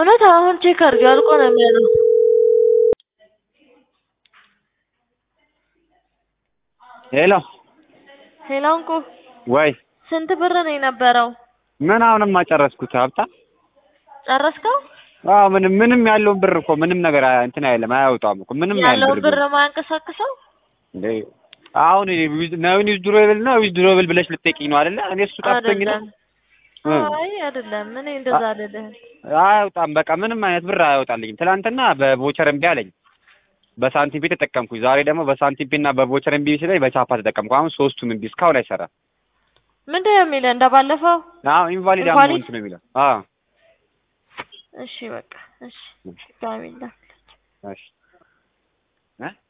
እውነት አሁን ቼክ አድርጊው አልቆ ነው የሚሆነው። ሄሎ ሄሎ እንቁ ወይ ስንት ብር ነው የነበረው? ምን አሁንማ ጨረስኩት ሀብታ ጨረስከው? አዎ ምንም ምንም ያለውን ብር እኮ ምንም ነገር አ- እንትን አይልም አያወጣም እኮ ምንም ያህል ያለውን ብር ቢሆን። ማያንቀሳቅሰው እንዴ አሁን ነው ዊዝድሮብል ነው ዊዝድሮብል ብለሽ ልትጠይቂኝ ነው አይደለ? እኔ እሱ ጠፍቶኝ ነው አይደለም። እ። አይ አይደለም፣ እኔ እንደዛ አይደለም። አያወጣም በቃ ምንም አይነት ብር አያወጣልኝም። ትናንትና በቮቸር እምቢ አለኝ በሳንቲም ፔ ተጠቀምኩኝ። ዛሬ ደግሞ በሳንቲም ፔ እና በቮቸር እምቢ ሲለኝ በቻፓ ተጠቀምኩ። አሁን ሶስቱም እምቢ እስካሁን አይሰራም። ምንድን ነው የሚለው እንደባለፈው? አዎ ኢንቫሊድ ኢንቫሊድ? አማውንት ነው የሚለው። አዎ እሺ በቃ እሺ፣ ድጋሚ እንዳትል። እሺ እ